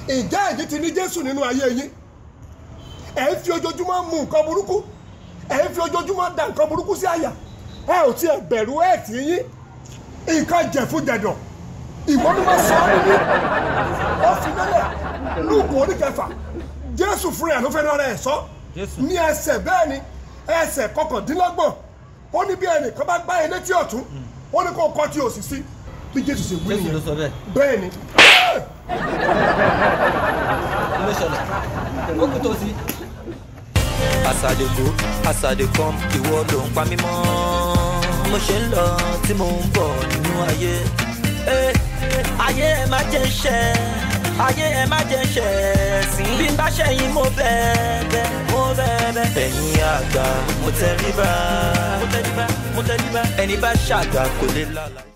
ìjà ẹ̀yin ti ní jésù nínú ayé yín ẹ̀ ń fi ojoojúmọ́ mu nǹkan burúkú ẹ̀ ń fi ojoojúmọ́ da nǹkan burúkú sí àyà ẹ ò tiẹ̀ bẹ̀rù ẹ̀ tí yín nǹkan jẹ̀fun jẹ̀dọ̀ ìwọ ló máa sọ ọ́ nìyí ó fi lélẹ̀ lùkù orí kẹfà jésù fúnra ẹ̀ ló fẹ́ lọ́rọ̀ ẹ̀ sọ Jésù. ní ẹsẹ̀ bẹ́ẹ̀ ni ẹsẹ̀ kọkàndínlọ́gbọ̀n ó ní bí ẹnìkan bá gbá ẹ létí ọ̀tún ó ní kó kọ́ tí òsì sí bí jésù ṣe wí jésù ló nìyẹn sọ bẹ́ẹ̀ bẹ́ẹ̀ ni kí ló ṣẹlẹ̀ ó kú tó sí. As I dey go, as I dey come, ìwọ ló ń pa mí mọ́. Mo ṣe ń lọ tí mo ń bọ̀ nínú ayé. Eh, Ayé ẹ má jẹ́ ṣẹ́, ayé ẹ má jẹ́ ṣẹ́ sí. Bí n bá ṣẹ̀yìn mo bẹ̀ẹ̀bẹ̀, mo bẹ̀ẹ̀bẹ̀. Ẹ̀yin àgbà, mo tẹríba, mo tẹríba, mo tẹríba. Ẹni bá ṣàgbà kò lè lálàá.